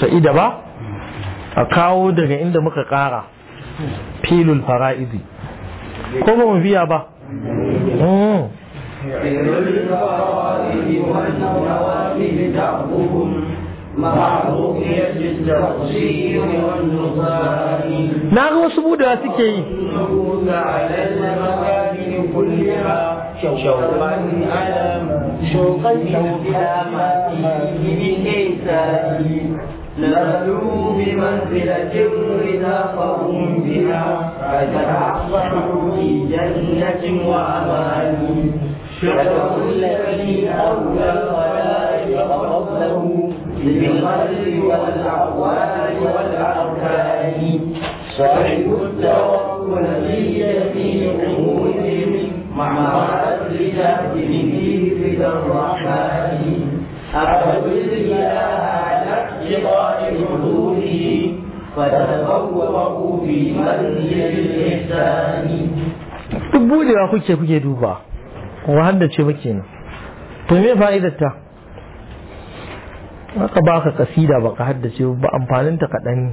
sa'ida ba a kawo daga inda muka kara filul fara'idi ko ba mu biya ba na ga wasu budawa suke yi شوقا إلى ما فيه نزلوا بمنزلة رزاقهم بها فتعصروا في جنة وأمان شكروا الذي أولى الخلائق ربه بالقلب والأقوال والأركان صاحب التوكل في جميع أمورهم مع الرجال به رضا الرحمن أعبد الإله على اقتضاء حدوده فتفوقوا في منزل الإحسان duk budewa kuke kuke duba wa haddace ba kenan to me fa'idar ta aka baka kasida baka haddace ba amfanin ta kaɗan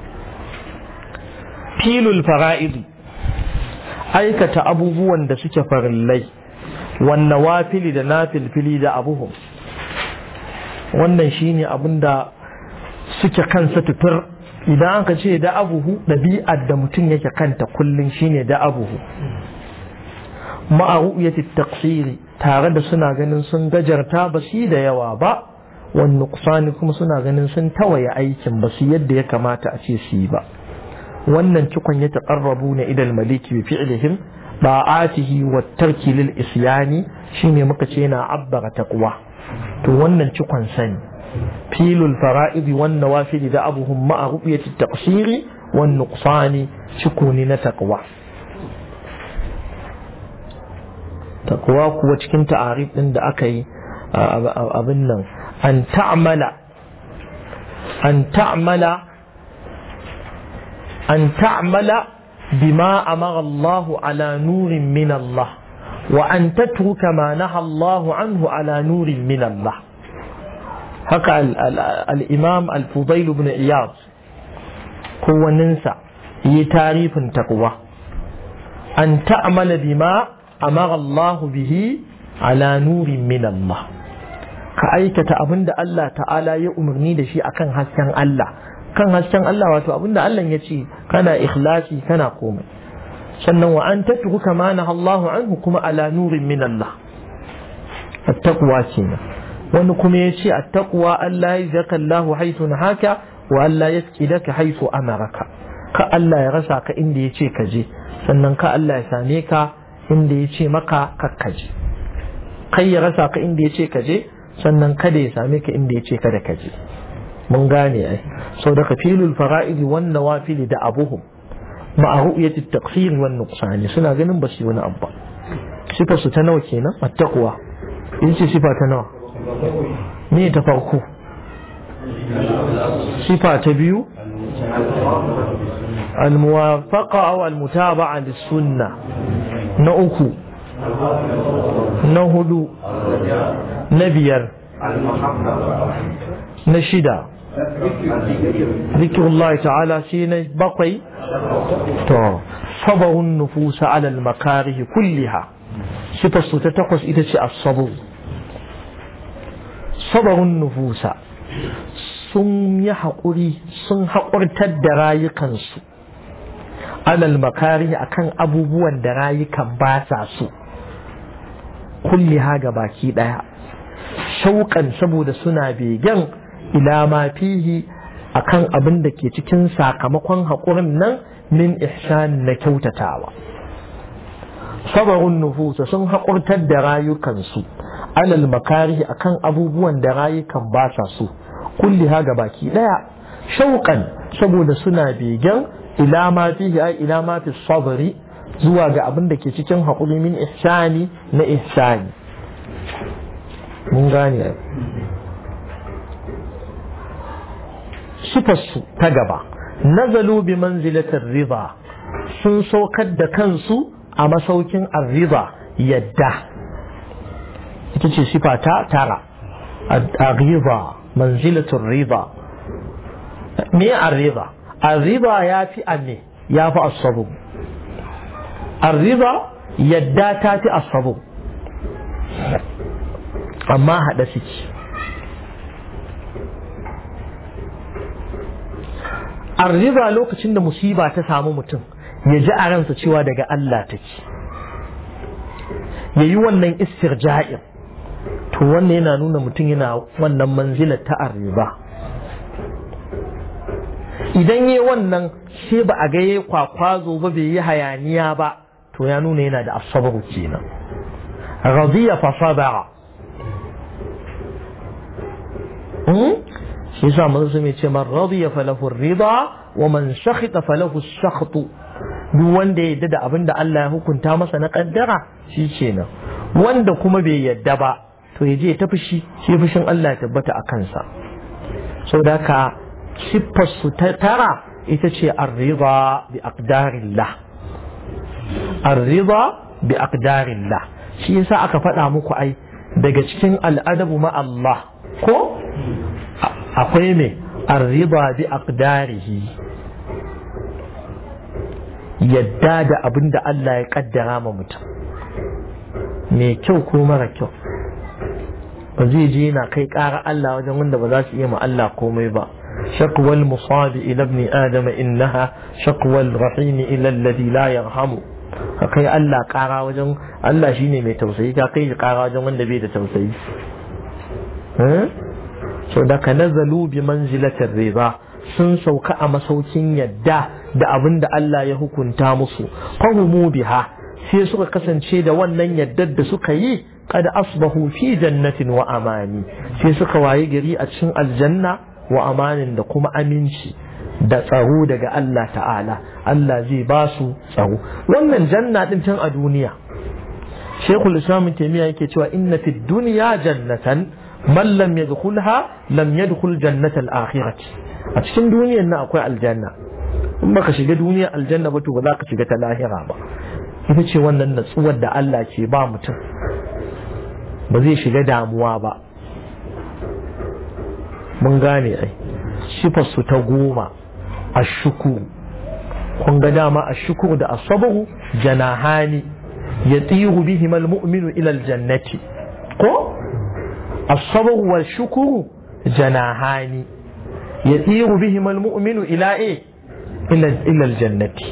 filul fara'idi aikata abubuwan da suke farillai wannan wafili da nafilfili da abuhum wannan shine abin da suke kansa tutur idan aka ce da abuhu ɗabi'ar da mutum yake kanta kullum shine da abuhu ma'a ru'yati taqsiri tare da suna ganin sun gajarta ba su da yawa ba wani nuqsani kuma suna ganin sun tawaye aikin ba su yadda ya kamata a ce su yi ba wannan cikon ya taqarrabu na idal maliki bi fi'lihim ba'atihi wa tarki lil isyani shine muka ce yana abbara taqwa to wannan cikon sani filul fara'idi wan nawafil da abuhum ma'a ru'yati taqsiri wan nuqsani cikuni na taqwa taqwa kuwa cikin ta'arif din da aka yi abin nan an ta'mala an ta'mala an ta'mala bima amara Allah ala nurin min Allah wa an tatruka ma naha Allah anhu ala nurin min Allah haka al-imam al-fudail ibn iyad kowaninsa yi tarifin takwa an ta'mala bima amara Allah bihi ala nurin min Allah ka aikata abin da Allah ta'ala ya umarni da shi akan hasken Allah kan hasken Allah wato abin da Allah ya ce kana ikhlasi kana komai sannan wa an tatruku kama na Allah anhu kuma ala nurin min Allah attaqwa kenan wani kuma ya ce attaqwa Allah ya zaka Allah haythu nahaka wa Allah ya tsidaka haythu amaraka ka Allah ya rasa ka inda ya ce ka je sannan ka Allah ya same ka inda ya ce maka kakkaje kai ya rasa ka inda ya ce ka je sannan kada ya same ka inda ya ce kada ka je mun gane ai sau da kafilul fara'ili wan nawafili da abuhum ma'a ru'yati at-taqsir wan nuqsan suna ganin ba su wani abba sifar su ta nawa kenan at-taqwa in ce sifa ta nawa me ta farko sifa ta biyu الموافقة أو المتابعة للسنة نأكو نهدو نبير نشدا ذكر الله تعالى سين بقي صبر النفوس على المكاره كلها صفة تتقص إذا الصبر صبر النفوس sun yi haƙuri sun haƙurtar da rayukansu alal makari akan abubuwan da rayukan ba sa so kulli haga baki ɗaya shauƙan saboda suna begen ila ma fihi akan abin da ke cikin sakamakon haƙurin nan min ihsan na kyautatawa sabarun nufusa sun haƙurtar da rayukansu alal makari akan abubuwan da rayukan ba sa so kulli haga baki ɗaya shauƙan saboda suna begen ila ma fihi ai ila ma fi sabri zuwa ga abin da ke cikin haƙuri min ihsani na ihsani mun gane sifarsu ta gaba nazalu bi manzilatar riba sun saukar da kansu a masaukin arriba yadda ita ce sifa ta tara arriba manzilatul riba me arriba arriba ya fi anne ya fi asabu arriba yadda ta fi asabu amma haɗa suke arriba lokacin da musiba ta samu mutum ya ji a ransa cewa daga Allah take ya yi wannan istirja'in to wannan yana nuna mutum yana wannan manzilar ta arriba idan yi wannan sai ba a ga ya kwakwazo ba bai yi hayaniya ba to ya nuna yana da asabaru kenan radiya fa sabara shi yasa manzo sun ce man radiya falahu rida wa man sakhita falahu sakht duk wanda ya yadda da abin da Allah ya hukunta masa na kaddara shi kenan wanda kuma bai yadda ba to ya je ta fushi shi fushin Allah ya tabbata a kansa saboda haka siffar su ta tara ita ce arriba bi aqdarillah arriba bi aqdarillah shi yasa aka faɗa muku ai daga cikin al'adabu ma Allah ko akwai mai arriba bi aqdarihi yadda da abin da Allah ya kaddara ma mutum mai kyau ko mara kyau ba zai je yana kai ƙara Allah wajen wanda ba za su iya ma Allah komai ba شكوى المصاب إلى ابن آدم إنها شكوى الرحيم إلى الذي لا يرحم kai Allah ƙara wajen Allah shine mai tausayi ka kai ƙara wajen wanda bai da tausayi so da ka nazalu bi manzilatin riba sun sauka a masaukin yadda da abin da Allah ya hukunta musu fahimu biha sai suka kasance da wannan yaddar da suka yi kada asbahu fi jannatin wa amani sai suka waye gari a cikin aljanna wa amanin da kuma aminci da tsaro daga Allah ta'ala Allah zai ba su tsaro wannan janna din tun a duniya Sheikhul Islam Taymiyyah yake cewa inna fid dunya jannatan man lam yadkhulha lam yadkhul jannata al-akhirah a cikin duniyar nan akwai aljanna in baka shiga duniyar aljanna ba to ba za ka shiga ta lahira ba ita ce wannan natsuwar da Allah ke ba mutum ba zai shiga damuwa ba mun gane ai su ta goma a shukuru kun ga dama a shukuru da asabahu janahani ya tsiru bihim almu'minu ila aljannati ko asabahu wal shukuru janahani ya tsiru bihim almu'minu ila e ila ila aljannati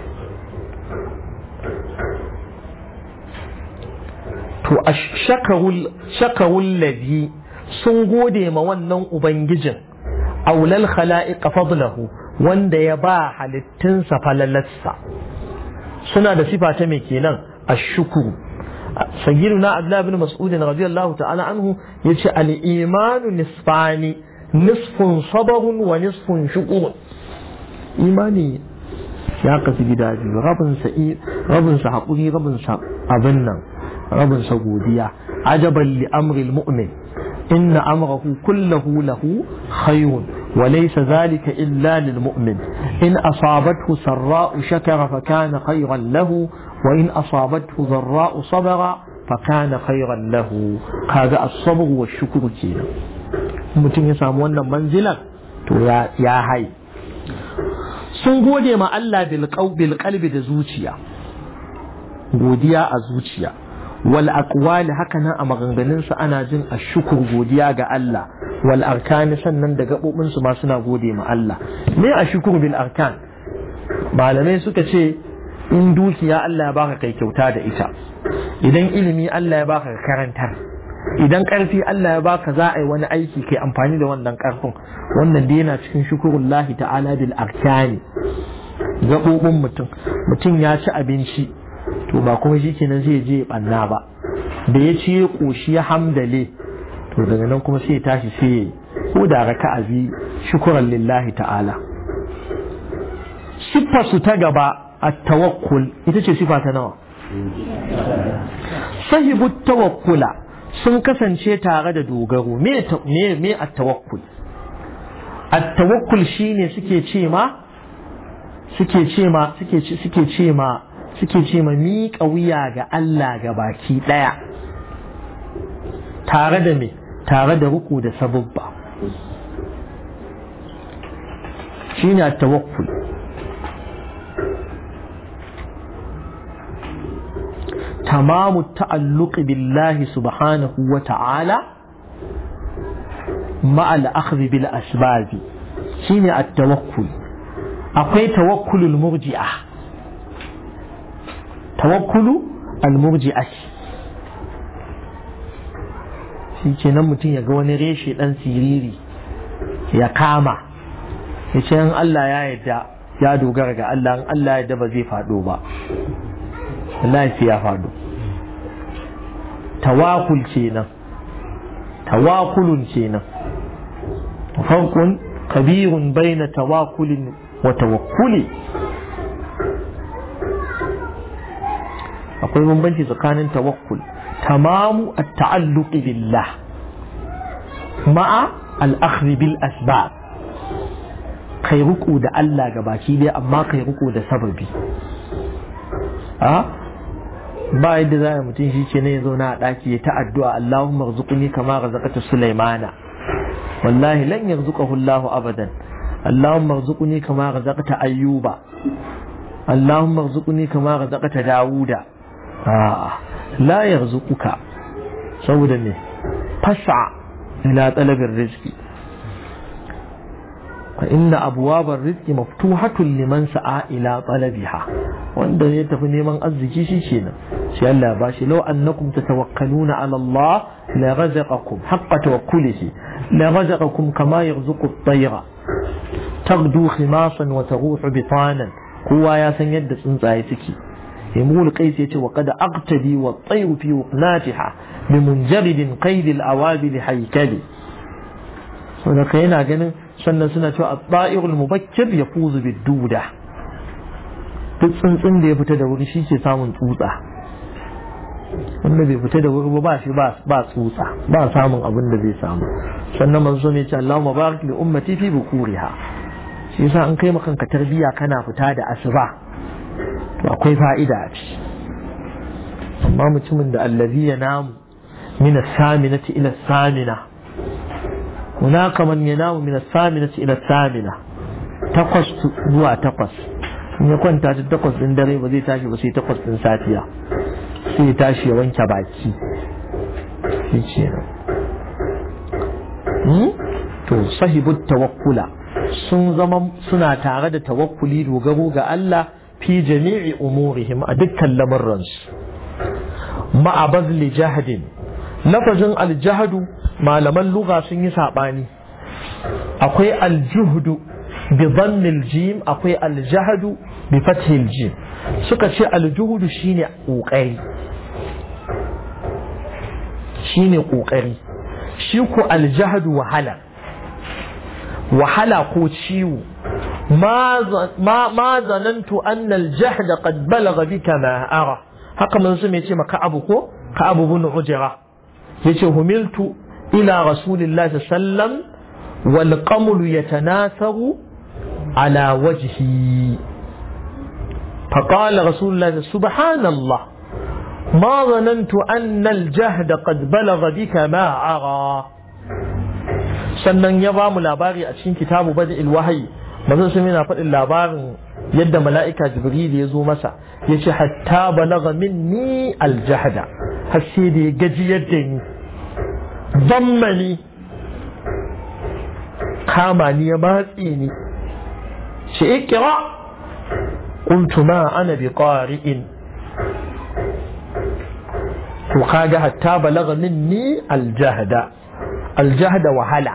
to shakarul shakarul ladhi sun gode ma wannan Ubangijin, aulal khala'iqa fadlahu wanda ya ba halittunsa falalarsa. Suna da sifa ta mai kenan a shukuru. Sayyiduna Abdullah bin Mas'udin radiyallahu ta'ala anhu ya ce al'imanu nisfani nisfun sabarun wa nisfun shukurun. Imani ya kasu gida biyu rabinsa haƙuri rabinsa abin nan rabinsa godiya ajaban li amril mu'min إن أمره كله له خير وليس ذلك إلا للمؤمن إن أصابته سراء شكر فكان خيرا له وإن أصابته ضراء صبر فكان خيرا له هذا الصبر والشكر كينا mutum ya samu wannan manzilar to ya hai sun gode ma Allah bil qalbi da zuciya godiya a zuciya wal aqwali haka nan a maganganunsu ana jin ashukur godiya ga Allah wal arkani sannan da gabobin su ma suna gode ma Allah me ashukur bil arkan malamai suka ce in dukiya Allah ya baka kai kyauta da ita idan ilimi Allah ya baka karantar idan karfi Allah ya baka za a yi wani aiki kai amfani da wannan karfin wannan dai yana cikin shukurullahi ta'ala bil arkani gabobin mutum mutum ya ci abinci to ba kuma shi kenan zai je banna ba da ya ci ya koshi ya hamdale to daga nan kuma sai ya tashi sai ya ko da raka abi shukuran lillahi ta'ala siffar su ta gaba a tawakkul ita ce sifa ta nawa sahibu tawakkula sun kasance tare da dogaro me me a tawakkul at tawakkul shine suke ce ma suke ce ma suke suke ce ma suke ce ma miƙa wuya ga Allah ga baki ɗaya tare da me tare da ruku da sabubba shine at-tawakkul تمام التعلق بالله سبحانه وتعالى مع الأخذ بالأسباب شيني التوكل أقوي توكل المرجئة توكل المرجئة shi ke nan mutum ya ga wani reshe ɗan siriri ya kama ya ce in Allah ya yadda ya dogara ga Allah in Allah ya yadda ba zai faɗo ba Allah ya faɗo tawakul kenan tawakulun kenan farkon kabirun baina tawakulin wa tawakkuli akwai bambanci tsakanin tawakkul tamamu at-ta'alluqi billah ma'a al-akhdh bil asbab kai ruku da Allah gabaki dai amma kai ruku da sababi a ba yadda za a mutum shi ce ne ya zauna a ɗaki ya ta addu'a Allahumma rzuqni kama razaqata Sulaimana wallahi lan yarzuqahu Allahu abadan Allahumma rzuqni kama razaqata Ayyuba Allahumma rzuqni kama razaqata Dawuda a'a la yarzuquka saboda ne fas'a ila talabir rizqi fa inna abwabar rizqi maftuhatun liman sa'a ila talabiha wanda ya tafi neman arziki shi kenan sai Allah ya bashi law annakum tatawakkaluna ala Allah la razaqakum haqqa tawakkulihi la razaqakum kama yarzuqu at-tayra taghdu khimasan wa taruhu bitanan kowa ya san yadda tsuntsaye suke يمول قيس يتي وقد أقتدي والطير في وقناتها بمنجرد قيد الأوابل حيكلي ولك هنا جن سنة سنة الطائر المبكر يفوز بالدودة tsuntsun da ya fita da wuri shi ke samun tsutsa wanda bai fita da wuri ba shi ba tsutsa ba samun abin da zai samu sannan manzo ne ce Allahumma barik li ummati fi bukuriha shi yasa an kai maka tarbiya kana fita da asuba to akwai fa'ida a ciki amma mutumin da allazi ya namu min as-saminati ila as-samina hunaka man yanamu min as-saminati ila as-samina takwas zuwa takwas in ya kwanta ta takwas din dare ba zai tashi ba sai takwas din safiya sai ya tashi ya wanke baki shi ce to sahibu tawakkula sun zama suna tare da tawakkuli dogaro ga Allah fi jami'i umurihim a dukkan lamarransu ma'a bazli jahadin lafazin aljahadu malaman lugha sun yi saɓani akwai aljuhdu bi dhammil jim akwai aljahadu bi fathil jim suka ce aljuhudu shine kokari shine kokari shi ko aljahadu wahala wahala ko ciwo ما ما ما ظننت أن الجهد قد بلغ بك ما أرى haka mun su mai ce maka abu ko ka abu bin ujira yace humiltu ila rasulillahi sallam wal qamlu yatanasaru ala wajhi فقال رسول الله سبحان الله ما ظننت أن الجهد قد بلغ بك ما أرى sannan ya ba mu labari a cikin kitabu bada'il wahayi manzon sun yana faɗin labarin yadda mala'ika jibril ya zo masa ya ce hatta balaga minni aljahda har sai da ya gaji yadda ni zammani kama ni ya matse ni shi ikira qultu ma ana bi qari'in to kaga hatta balaga minni aljahda aljahda wahala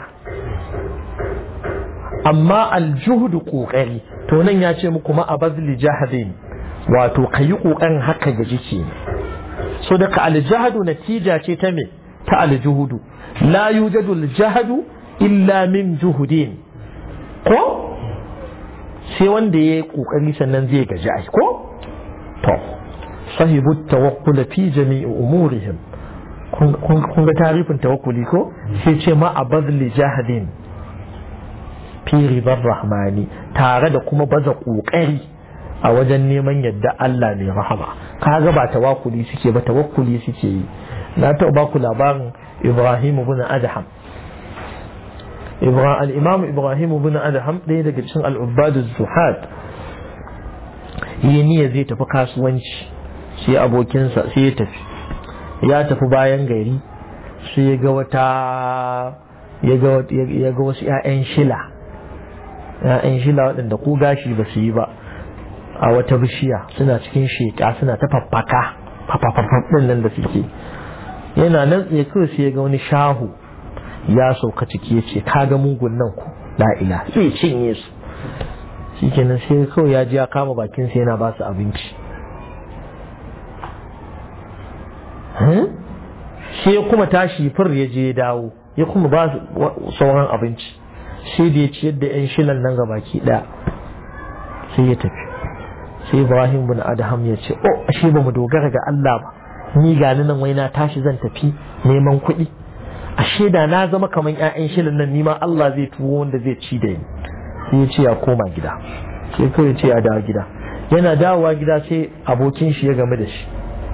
amma aljuhudu kokari to nan ya ce muku ma abazli jahadin wato kayi kokarin haka ga jiki so daga aljahadu natija ce ta me ta aljuhudu la yujadu aljahadu illa min juhudin ko sai wanda ya yi kokari sannan zai gaji ai ko to sahibu tawakkul fi jami'i umurihim kun ga tarifin tawakkuli ko sai ce ma abazli jahadin fi ribar rahmani tare da kuma baza kokari a wajen neman yadda Allah mai rahama kaga ba tawakkuli suke ba tawakkuli suke yi na taɓa ba ku labarin Ibrahim ibn Adham al'imam ibrahim ibn adham ɗaya daga cikin al'ubbadu zuhad yi niyya zai tafi kasuwanci sai abokinsa sai ya tafi ya tafi bayan gari sai ya ga wata ya ga wasu 'ya'yan shila 'ya'yan shila waɗanda ko gashi ba su yi ba a wata bishiya suna cikin sheƙa suna ta faffaka faffafafafin nan da suke yana nan tsaye kawai sai ya ga wani shahu ya sauka ciki ya ce kaga mugun nan ku la'ila sai cinye su shi kenan sai kawai ya ji ya kama bakin sai yana ba su abinci sai ya kuma tashi fir ya je ya dawo ya kuma ba su sauran abinci sai da ya ci yadda yan shilan nan baki daya sai ya tafi sai ibrahim bin adham ya ce oh ashe ba mu dogara ga Allah ba ni ga nan wai na tashi zan tafi neman kuɗi ashe da na zama kamar ƴaƴan shilan nan nima Allah zai tuwo wanda zai ci da ni sai ya ce ya koma gida sai kawai ce ya dawo gida yana dawowa gida sai abokin shi ya game da shi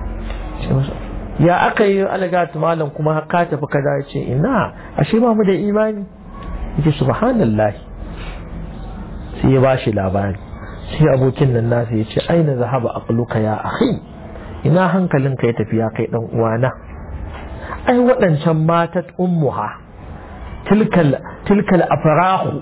ya aka yi alagatu malam kuma ka tafi kaza ya ce ina ashe ba mu da imani yace subhanallah sai ya bashi labari sai abokin nan nasa ya ce aina zahaba aqluka ya akhi ina hankalinka ya tafi ya kai dan uwana ai waɗancan matat ummuha tilkal tilkal afrahu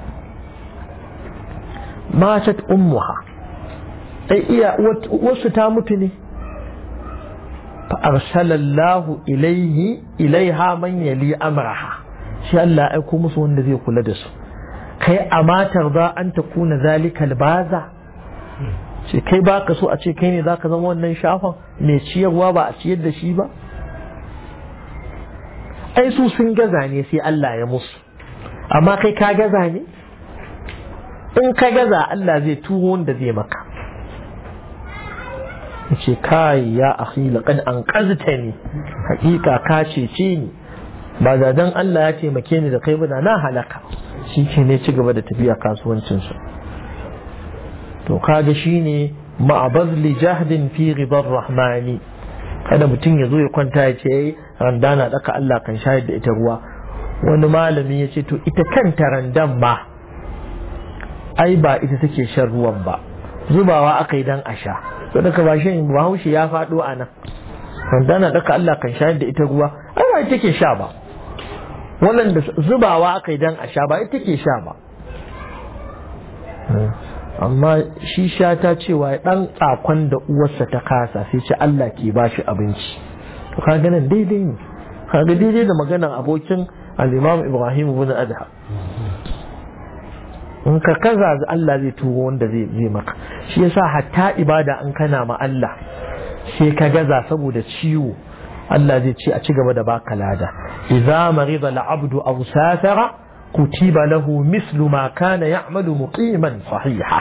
matat ummuha ai iya wasu ta mutu ne fa arsalallahu ilaihi ilaiha man yali amraha shi Allah ya aiko musu wanda zai kula da su kai a matar za an ta kuna zalikal baza ce kai ba ka so a ce kai ne za ka zama wannan shafan mai ciyarwa ba a ciyar da shi ba ai su sun gaza ne sai Allah ya musu amma kai ka gaza ne in ka gaza Allah zai tuwo wanda zai maka ce kai ya akhi laqad an qaztani hakika ka cece ni ba da dan Allah ya taimake ni da kai ba na halaka shi ke ne ci gaba da tafiya kasuwancinsu to kaga shine ma'abazli jahdin fi ribar rahmani kada mutum ya zo ya kwanta ya ce randa na daka Allah kan shayar da ita ruwa wani malami ya ce to ita kanta randan ma ai ba ita take shan ruwan ba zubawa aka yi dan a sha to daga ba shi bahaushe ya faɗo a nan randa na daka Allah kan shayar da ita ruwa ai ba ita take sha ba wannan da zubawa aka yi dan a sha ba ita take sha ba amma shi sha ta cewa dan tsakon da uwarsa ta kasa sai ce Allah ke ba shi abinci to kaga nan daidai ne kaga daidai da maganar abokin al-Imam Ibrahim ibn Adha in ka kaza Allah zai turo wanda zai zai maka shi yasa hatta ibada an kana ma Allah sai ka gaza saboda ciwo Allah zai ce a ci gaba da baka lada idza marida al-abdu aw safara kutiba lahu mislu ma kana ya'malu muqiman sahiha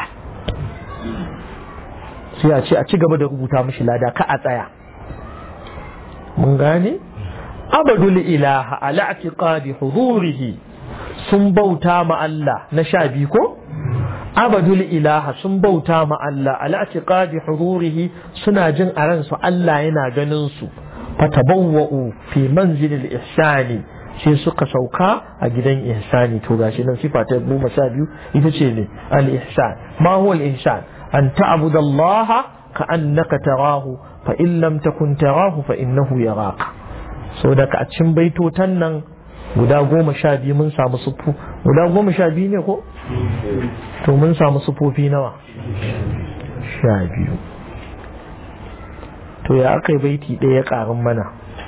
sai a ce a ci gaba da rubuta mishi lada ka a tsaya mun gane abadul ilaha ala i'tiqadi hudurihi sun bauta ma Allah na sha biyu ko abadul ilaha sun bauta ma Allah ala i'tiqadi hudurihi suna jin a ransu Allah yana ganin su fatabawwa'u fi manzilil ihsani sai suka sauka a gidan ihsani to gashi nan sifa ta goma sha biyu ita ce ne al ihsan ma huwa al ihsan an ta'budu Allah ka annaka tarahu fa in lam takun tarahu fa innahu yaraka so daga a cikin baitotan nan guda goma sha biyu mun samu sufu guda goma sha biyu ne ko to mun samu sufofi nawa sha biyu to ya aka yi baiti ɗaya ƙarin mana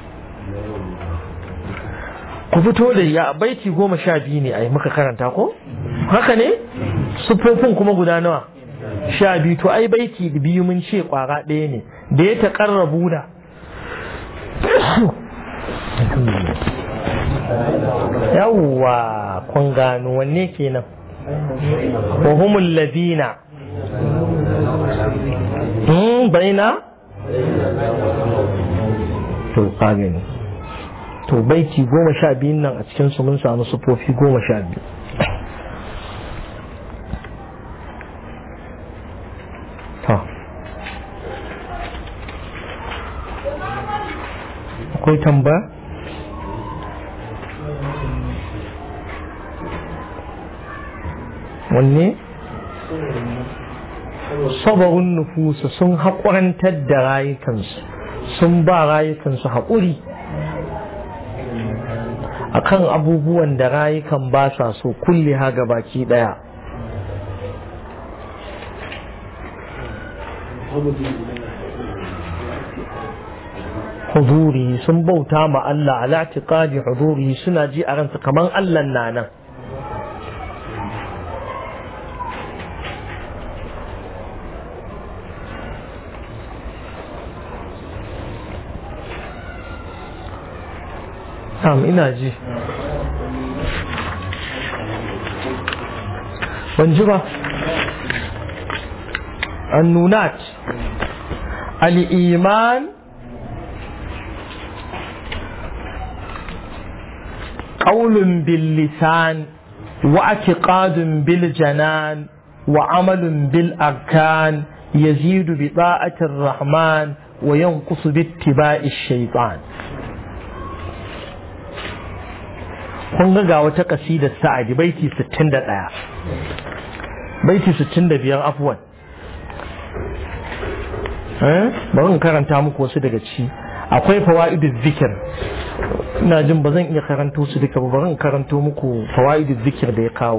ku fito da ya baiti goma sha biyu ne a yi muka karanta ko haka ne sufofin kuma guda nawa sha biyu to ai baiti biyu mun ce ƙwara ɗaya ne da ya taƙarrabu da yawwa kun gano wanne kenan wa humul ladina baina to kagani to baiti goma sha biyun nan a cikinsu mun samu sufofi goma sha biyu akwai tambaya wanne sabarun nufusa sun haƙurantar da rayukansu sun ba rayukansu haƙuri akan abubuwan da rayukan ba sa so kulle ha baki ɗaya huduri sun bauta ma Allah ala tiqadi huduri suna ji a ransu kaman Allah na nan Am ina ji ban ji ba annunat al-iman قول باللسان واعتقاد بالجنان وعمل بالأركان يزيد بطاعة الرحمن وينقص باتباع الشيطان kun ga wata kasidar sa'adi baiti 61 baiti 65 afwan eh bari in karanta muku wasu daga ci akwai fawaidul zikir ina jin ba zan iya karanto su duka ba bari in karanto muku fawaidul zikir da ya kawo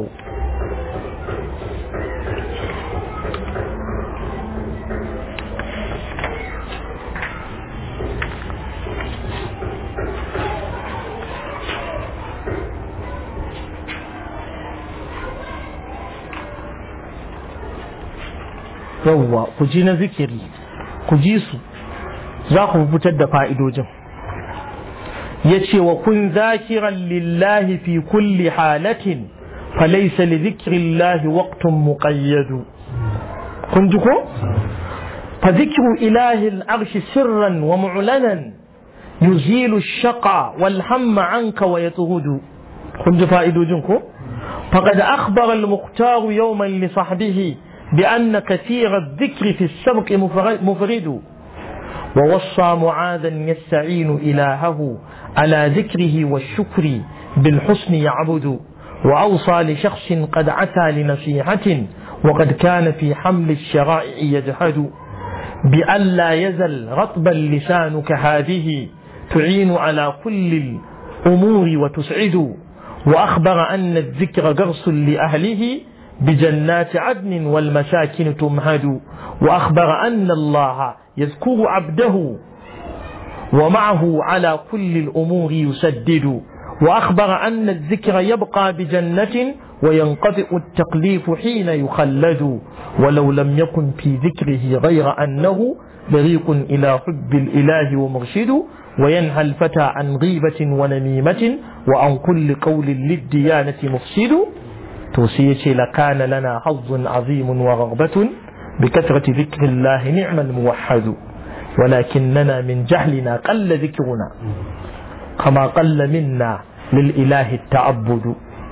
yawwa ku ji na zikiri ku ji su za ku fitar da fa'idojin ya ce wa kun zakiran lillahi fi kulli halatin falaisa li zikrillahi waqtun muqayyadu kun ji ko fa zikru ilahi al-arshi sirran wa mu'lanan yuzilu ash-shaqa wal hamma anka wa yatuhudu kun ji fa'idojin ko faqad akhbara al-mukhtar yawman li sahbihi بأن كثير الذكر في السبق مفرد ووصى معاذا يستعين إلهه على ذكره والشكر بالحسن يعبد وأوصى لشخص قد عتى لنصيحة وقد كان في حمل الشرائع يجحد بألا يزل رطبا لسانك هذه تعين على كل الأمور وتسعد وأخبر أن الذكر قرص لأهله بجنات عدن والمساكن تمهد وأخبر أن الله يذكر عبده ومعه على كل الأمور يسدد وأخبر أن الذكر يبقى بجنة وينقطع التقليف حين يخلد ولو لم يكن في ذكره غير أنه بريق إلى حب الإله ومرشد وينهى الفتى عن غيبة ونميمة وعن كل قول للديانة مفسد توصية لكان لنا حظ عظيم ورغبة بكثرة ذكر الله نعم الموحد ولكننا من جهلنا قل ذكرنا كما قل منا للإله التعبد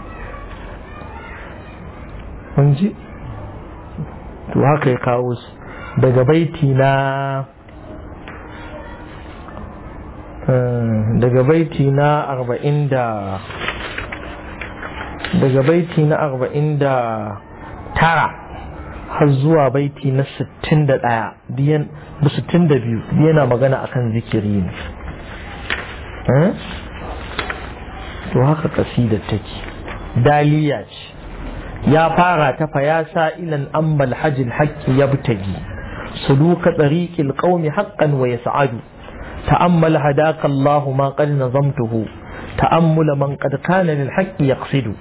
منجي to haka ya kawo su daga baiti na daga baiti na arba'in da daga baiti na arba'in da tara har zuwa baiti na sittin da ɗaya da sittin da biyu yana magana akan zikiri ne to haka kasidar take daliya ce ya fara ta fa ya sa ilan ambal hajjil haƙƙi ya butagi suluka tsariƙil ƙaumi haƙƙan wa ya sa'adu ta'ammal hadaka Allahu ma qad nazamtuhu ta'ammula man qad kana lil haqqi yaqsidu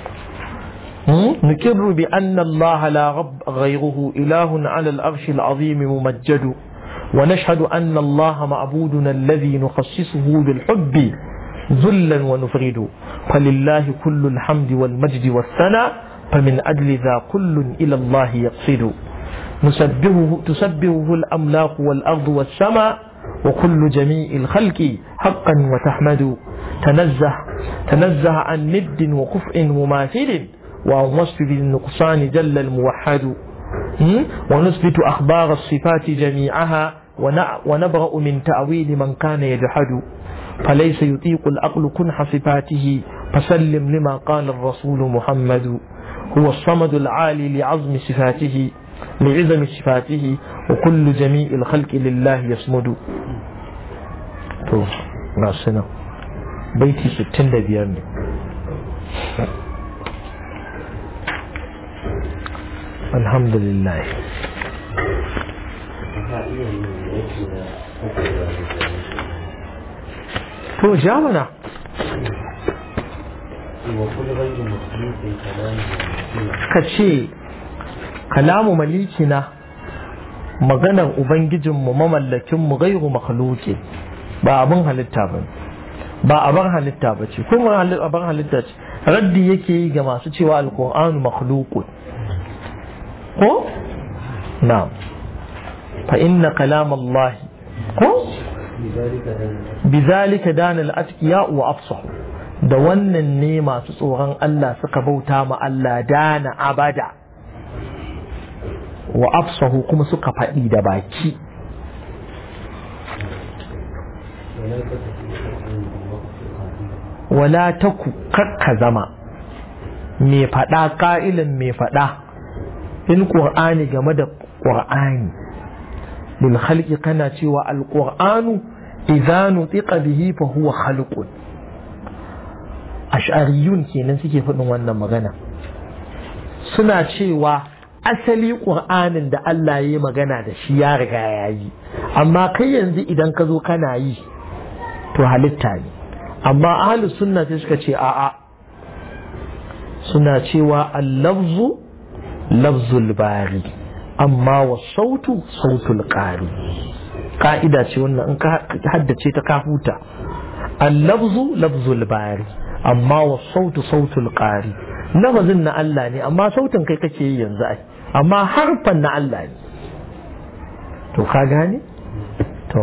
نكر بأن الله لا رب غيره إله على الأرش العظيم ممجد ونشهد أن الله معبودنا الذي نخصصه بالحب ذلا ونفرد فلله كل الحمد والمجد والثناء فمن أجل ذا كل إلى الله يقصد نسبهه تسبهه الأملاك والأرض والسماء وكل جميع الخلق حقا وتحمد تنزه تنزه عن ند وكفء مماثل وعن وصف بالنقصان جل الموحد ونثبت أخبار الصفات جميعها ونبرأ من تأويل من كان يجحد فليس يطيق العقل كنح صفاته فسلم لما قال الرسول محمد هو الصمد العالي لعظم صفاته لعظم صفاته وكل جميع الخلق لله يصمد تو ناسنا بيتي ستين دبيان الحمد لله to ja mana ka ce kalamu malikina maganar ubangijinmu mamallakinmu gairu makhluki ba abin halitta ba ba abin halitta ba ce kuma abin halitta ce raddi yake yi ga masu cewa alkur'anu makhlukun ko na fa inna kalam Allah ko bizalika dana al-atqiya wa afsahu da wannan ne masu tsoron Allah suka bauta ma Allah dana abada wa afsahu kuma suka faɗi da baki wala taku kakka zama mai faɗa ƙa'ilin mai faɗa in ƙur'ani game da ƙur'ani bil khalqi kana cewa alqur'anu idza nutiqa bihi fa huwa khalqun ash'ariyun kenan suke faɗin wannan magana suna cewa asali ƙur'anin da Allah ya yi magana da shi ya riga ya yi amma kai yanzu idan ka zo kana yi to halitta ne amma ahlus sunna sai suka ce a'a suna cewa al-lafzu lafzul bari amma wa sautu sautul qari ka'ida ce wannan in ka haddace ta ka huta al-lafzu lafzul bari amma wa sautu sautul qari lafazin na Allah ne amma sautin kai kake yi yanzu ai amma harfan na Allah ne to ka gane to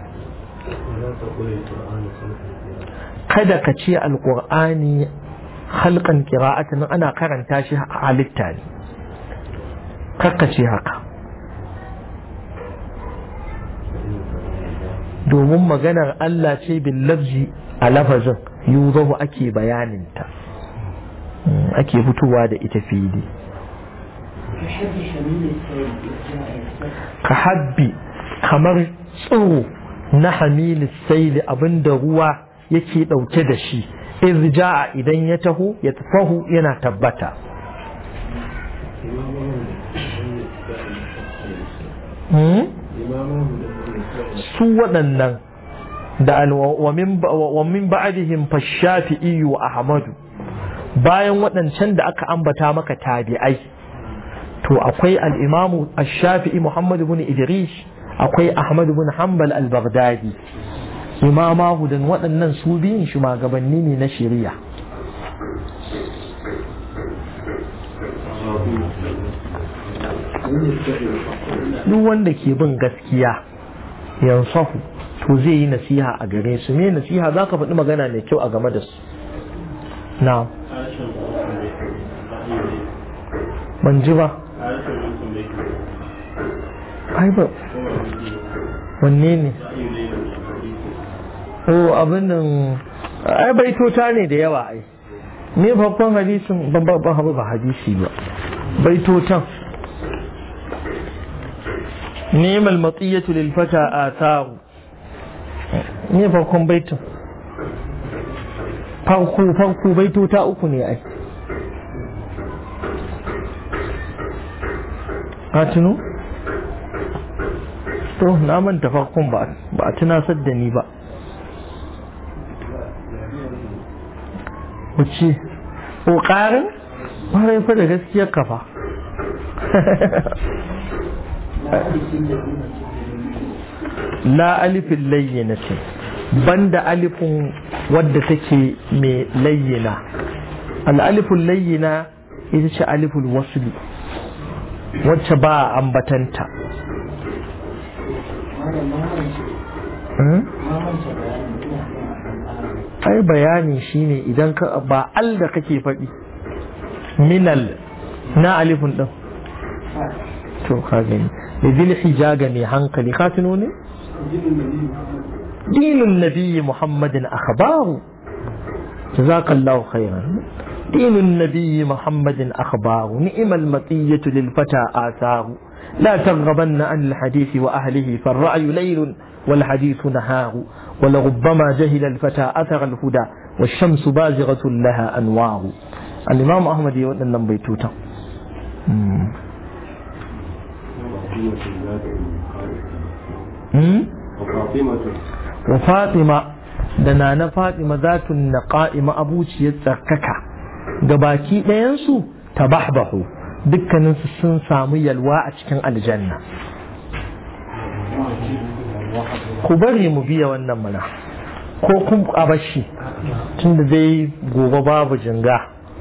kada ka ce alqur'ani halkan qira'atan ana karanta shi halitta ne kakka ce haka domin maganar Allah ce bin lafzi a lafazin yuzahu ake bayaninta ake fitowa da ita fili ka habbi kamar tsoro na hamilis saili abinda ruwa yake ɗauke da shi irja'a idan ya taho ya tafahu yana tabbata su waɗannan da wa min ba'dihim fashafi'i wa ahmadu bayan waɗancan da aka ambata maka tabi'ai to akwai al-imamu ash-shafi'i Muhammad ibn Idris akwai Ahmad ibn Hanbal al-Baghdadi imama hudan waɗannan su biyun shugabanni ne na shari'a duk wanda ke bin gaskiya yansahu to zai yi nasiha a gare su me nasiha za ka faɗi magana mai kyau a game da su na ban ji ba ai ba wanne ne o abin nan ai baitota ne da yawa ai me babban hadisin ban babban ba hadisi ba baitotan neman matsiyatu lil fata atharu ne farkon baitin farko farko baitota uku ne ai ka tuno to na manta farkon ba a tunasar da ni ba wuce ƙoƙarin ƙwarai fa da gaskiyar kafa la alifin layyana ce banda alifin wadda take mai layyana al'alifin layyana ita ce alifin wasuli wacce ba a ambatanta ai bayani shine idan ka ba al da kake faɗi minal na alifin ɗin to ka gani da zil hijaga mai hankali ka tuno ne dinin nabiyyi muhammadin akhbaru jazakallahu khairan دين النبي محمد أخبار نئم المطية للفتى آثار لا ترغبن عن الحديث وأهله فالرأي ليل والحديث نهار ولربما جهل الفتى أثر الهدى والشمس بازغة لها أنوار الإمام أحمد يقول لنا بيتوتا وفاطمة وفاطمة دنا na Fatima zatun naqa'i ma'abuciyar tsarkaka gabaki ɗayansu tabahbahu dukkaninsu sun samu yalwa a cikin aljanna ku bari mu biya wannan mana ko kun abashi tunda dai gobe babu jinga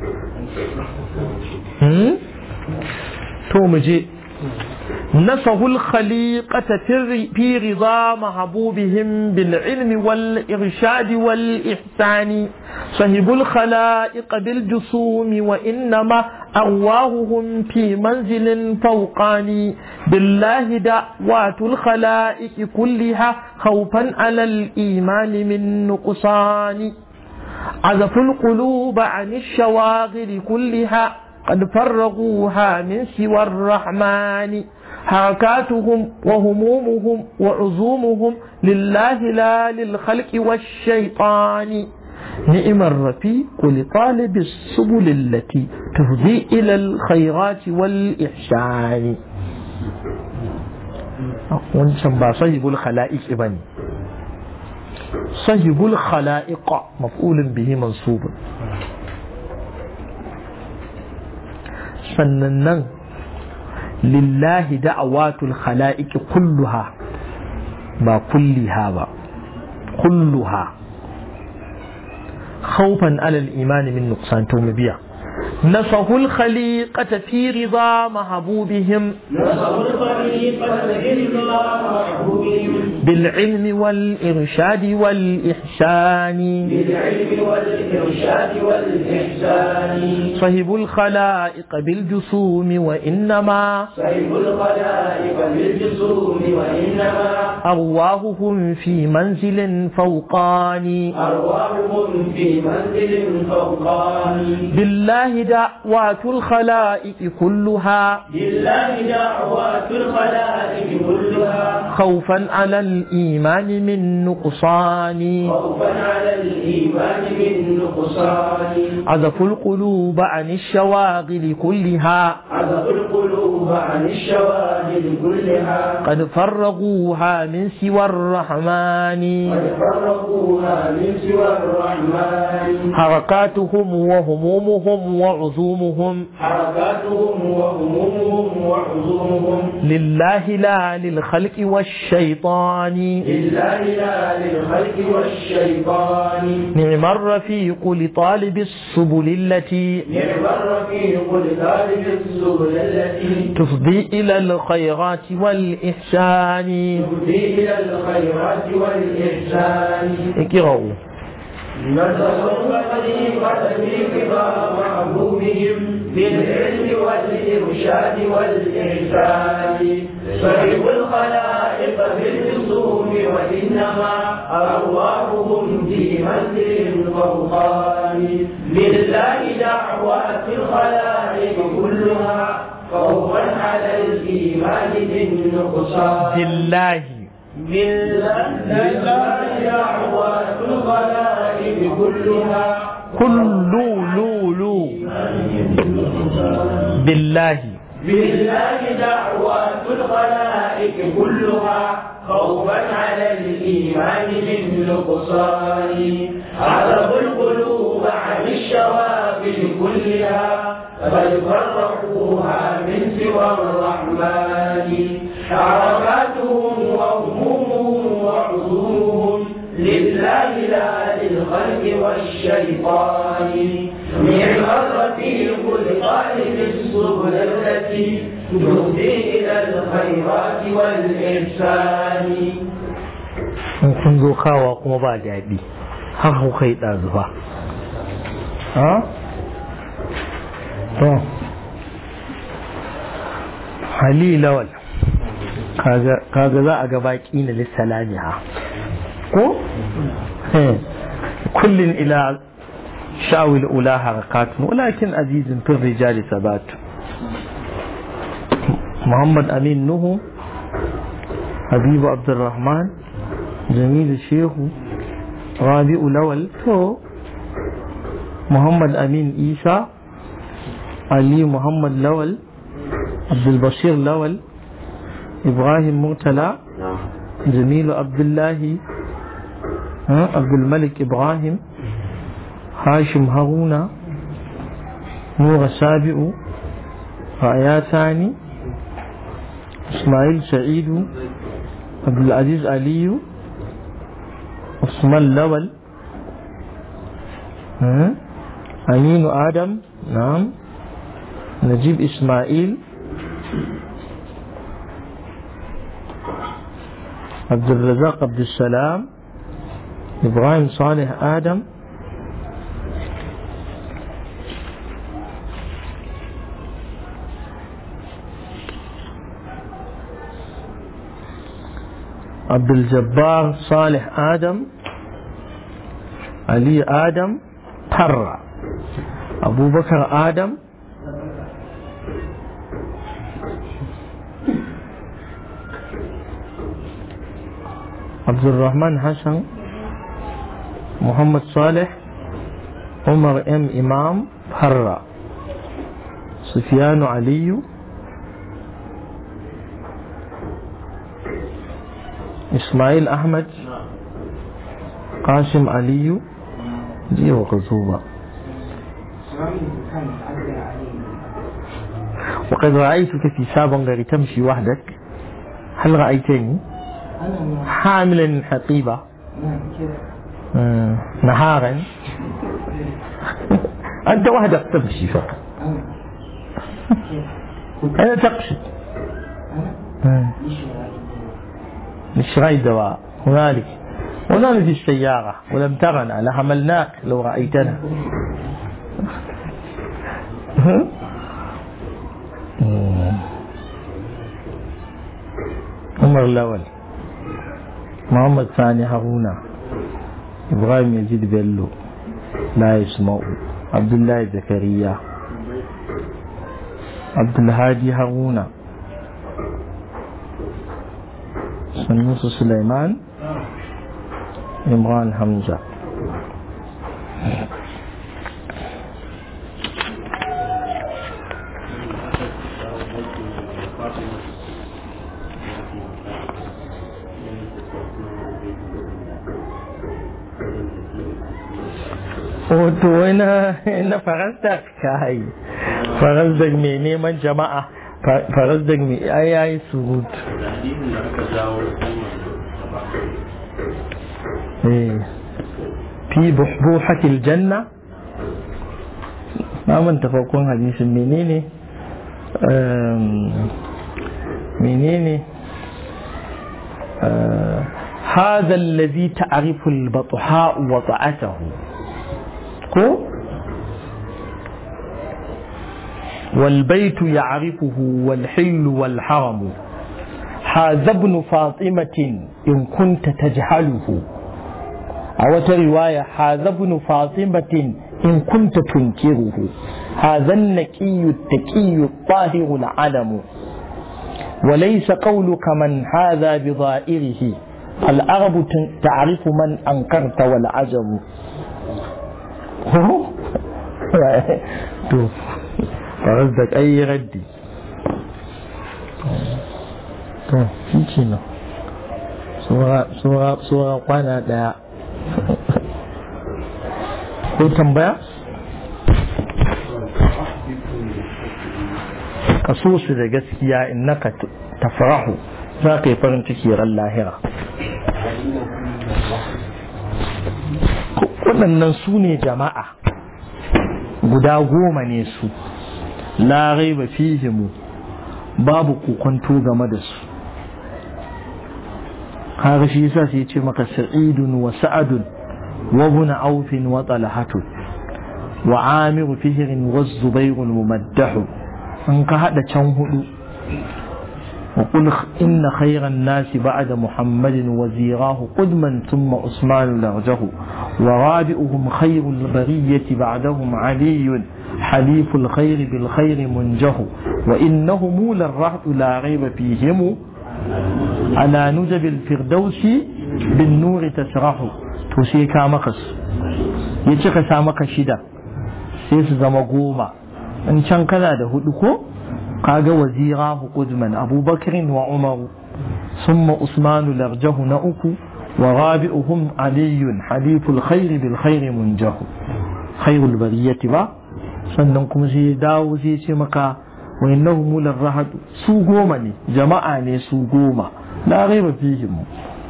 to mu je نصه الخليقة في رضا محبوبهم بالعلم والإرشاد والإحسان صهب الخلائق بالجسوم وإنما أرواههم في منزل فوقاني بالله دعوات الخلائق كلها خوفا على الإيمان من نقصان عزفوا القلوب عن الشواغل كلها قد فرغوها من سوى الرحمن حركاتهم وهمومهم وعزومهم لله لا للخلق والشيطان نئم الرفيق لطالب السبل التي تهدي إلى الخيرات والإحسان wancan ba sahibul khala'iq bane sahibul khala'iq maf'ulun bihi mansubun sannan nan lillahi da'awatul khala'iq kulluha ba kulliha ba kulluha khawfan alal imani min nuqsan to mu biya نصه الخليقة في رضا محبوبهم نصه الخليقة في رضا محبوبهم بالعلم والإرشاد والإحسان بالعلم والإرشاد والإحسان صهب الخلائق بالجسوم وإنما صيب الخلائق بالجسوم وإنما أرواحهم في منزل فوقاني أرواحهم في منزل فوقاني بالله دعوات الخلائق كلها لله دعوات الخلائق كلها خوفا على الإيمان من نقصان خوفا على الإيمان من نقصان عزفوا القلوب عن الشواغل كلها عزف القلوب عن الشواهد كلها قد فرغوها من سوى الرحمن قد فرقوها من سوى الرحمن حركاتهم وهمومهم وعزومهم حركاتهم وهمومهم وحزومهم لله لا للخلق والشيطان لله لا للخلق والشيطان نعم الرفيق لطالب السبل التي نعم الرفيق لطالب السبل التي تفضي إلى الخيرات والإحسان تهدي إلى الخيرات والإحسان اقرأوا نتصرف خليفة في رضا محبوبهم بالعلم والإرشاد والإحسان صحب الخلائق بالرسوم وإنما أرواحهم في منزل فوقان لله دعوات الخلائق كلها خوفا على الإيمان بالنقصان بالله لله دعوات الخلائق كلها كل لو لو بالله بالله دعوات الخلائق كلها خوفا على الإيمان من نقصان عرض القلوب عن الشواغل كلها بل فرقوها من سوى الرحمن حركاتهم وهمومهم وعزومهم لله لا للخلق والشيطان نعم الرفيق لطالب السبل التي تهدي إلى الخيرات والإحسان in kun zo kawa kuma ba daɗi har ku kai ɗazu ba ha? to hali lawal kaga za a ga baƙi na lissalami ha ko? kullum ila شاول أولى حركات ولكن عزيز في الرجال ثبات محمد أمين نوح حبيب عبد الرحمن جميل الشيخ رابع لول تو محمد أمين إيسى علي محمد لول عبد البشير لول إبراهيم مرتلى جميل عبد الله عبد الملك إبراهيم هاشم هارون نور سابع رأيا ثاني إسماعيل سعيد عبد العزيز علي عثمان لول أمين آدم نعم نجيب إسماعيل عبد الرزاق عبد السلام إبراهيم صالح آدم عبد الجبار صالح آدم علي آدم طرة أبو بكر آدم عبد الرحمن حسن محمد صالح عمر ام امام حرة سفيان علي اسماعيل احمد قاسم علي دي وقزوبة وقد رأيتك في سابق تمشي وحدك هل رأيتني حاملا حقيبة نهارا أنت وحدك تمشي فقط أنا تقصد لشراء الدواء هنالك هنالك في السيارة ولم ترنا لحملناك لو رأيتنا عمر الأول محمد ثاني هارون إبراهيم يزيد بيلو لا يسمع عبد الله زكريا عبد الهادي هارون سنوس سليمان عمران حمزة Wato na farastar kai farastar mai neman jama'a farastar mai ayayi surutu. في بحبوحة الجنة ما من تفوقون حديث منيني منيني هذا الذي تعرف البطحاء وضعته كو والبيت يعرفه والحل والحرم هذا ابن فاطمة إن كنت تجهله أو رواية هذا ابن فاطمة إن كنت تنكره هذا النكي التكي الطاهر العلم وليس قولك من هذا بظائره العرب تعرف من أنكرت والعجم فردك أي ردي shi ke nan tsora kwana daya ko tambaya ka so su da gaskiya in naka tafarahu za ka yi farin ciki ran lahira waɗannan su ne jama'a guda goma ne su larai ba fihimu babu kokonto game da su kaga shi yasa sai ce maka sa'idun wa sa'adun wa ibn aufin wa talhatun wa amiru fihrin wa zubairun mumaddahu in ka hada can hudu وقل إن خير الناس بعد محمد وزيراه قدما ثم عثمان لرجه ورابئهم خير البرية بعدهم علي حليف الخير بالخير منجه وإنهم للرهط لا ريب فيهم على نجب الفردوس بالنور تسرح تسيكا مقص يتشك سامك شدا سيس زمقوما إن كان كذا ده هدوكو kaga wazirahu qudman abubakar wa umar summa usman larjahu na uku wa rabi'uhum aliyun haliful khair bil khair munjahu khairul bariyati ba sannan kuma sai dawo sai ce maka wa innahu mular rahad su goma ne jama'a ne su goma la raiba fihim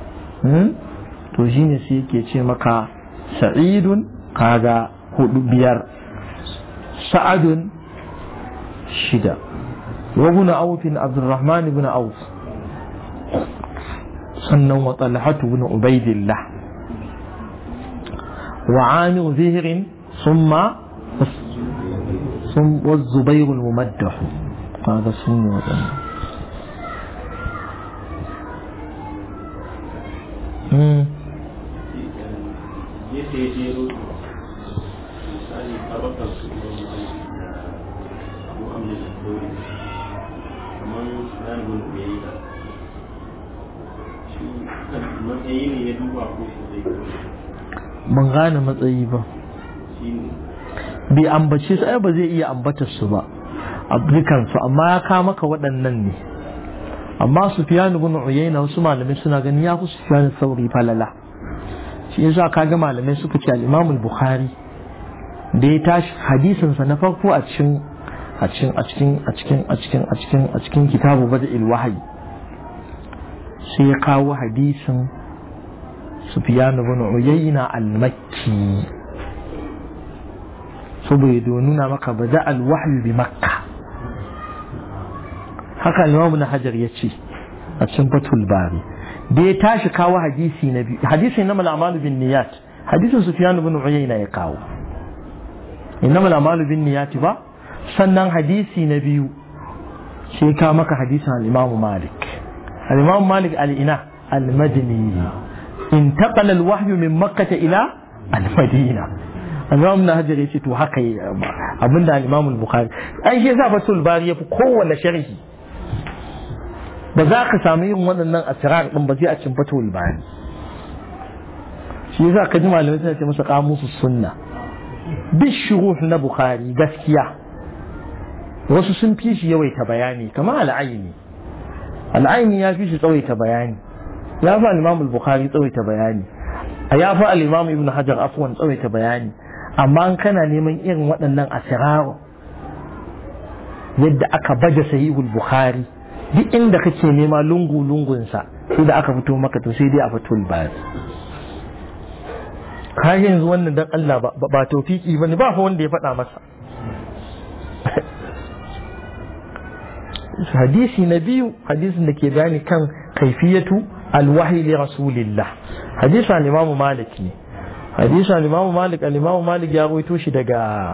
to shine sai yake ce maka sa'idun kaga hudu biyar sa'adun shida وابن عوف عبد الرحمن بن عوف سنن وطلحة بن عبيد الله وعامر زهر ثم ثم والزبير الممدح هذا سنة وطلحة ban gane matsayi ba bai ambace su ai ba zai iya ambatar su ba dukansu amma ya kawo maka waɗannan ne amma su fiya ibn uyayna wasu malamai suna ganin ya fi su fiya sauri falala shi yasa kaga malamai suka ce al-imam al-bukhari da ya tashi hadisinsa na farko a cikin a cikin a cikin a cikin a cikin a cikin a cikin kitabu bada'il wahyi sai ya kawo hadisin Sufyan ibn Uyayna al-Makki saboda nuna maka bada al-wahyi bi Makka haka Imam Ibn Hajar ya ce a cikin Fathul Bari da ya tashi kawo hadisi na biyu hadisin na mal'amalu bin niyat hadisin Sufyan ibn Uyayna ya kawo innamal a'malu bin niyat ba sannan hadisi na biyu sai ka maka hadisin al-Imam Malik al-Imam Malik al-ina al-Madini intaqala al-wahyu min Makkah ila al-Madina Imam na Hajar yace to haka abinda al-Imam al-Bukhari ai shi yasa Fathul Bari yafi kowanne sharhi ba za ka samu yin waɗannan asrar din ba sai a cikin Fathul Bari shi yasa ka ji malamai suna ce masa qamusus sunna bishuruh na Bukhari gaskiya wasu sun fi shi yawaita bayani kamar al'aini al'aini ya fi shi tsawaita bayani ya fi al-imam al-bukhari tsawaita bayani a ya fi al-imam ibn hajar afwan tsawaita bayani amma an kana neman irin waɗannan asiraru yadda aka baje sahihul bukhari duk inda kake nema lungu lungunsa sai da aka fito maka to sai dai a fito bayani ka yanzu wannan dan Allah ba tofiki bane ba fa wanda ya faɗa masa hadisi na biyu hadisin da ke bayani kan kaifiyatu alwahi li rasulillah hadisi al-imamu malik ne hadisi al-imamu malik al-imamu malik ya rawaito shi daga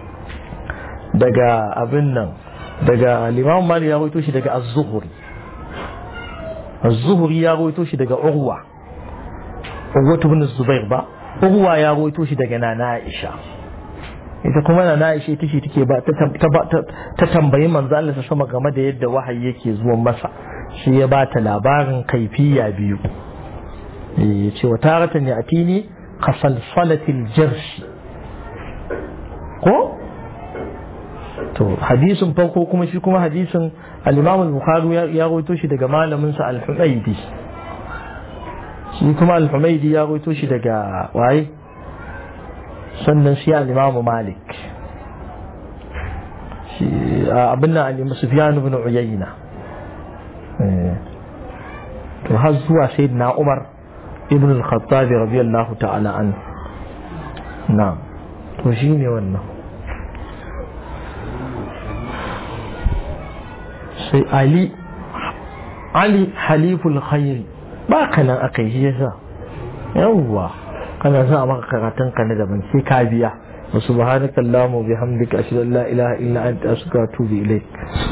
daga abin nan daga al-imamu malik ya rawaito shi daga az-zuhri az-zuhri ya rawaito shi daga urwa urwa ibn zubair ba urwa ya rawaito shi daga nana aisha ita kuma na na ishe tashi take ba ta tambayi manzo Allah ta sama game da yadda wahayi yake zuwa masa shi ya ba ta labarin kaifiya biyu ya ce wa taratan ya atini kasalsalatil jirshi ko to hadisin farko kuma shi kuma hadisin al-Imam al-Bukhari ya rawaito shi daga malamin sa al-Humaydi shi kuma al-Humaydi ya rawaito shi daga waye sannan shi al-imamu malik abin nan al sufyan ibn uyayna to har zuwa sayyidina umar ibn al-khattab radiyallahu ta'ala an na'am to shine wannan sai ali ali haliful khairi ba kanan akai shi yasa yawwa kana sa maka karatun ka na daban sai ka biya wa subhanaka allahumma bihamdika ashhadu an la ilaha illa anta astaghfiruka wa atubu ilaik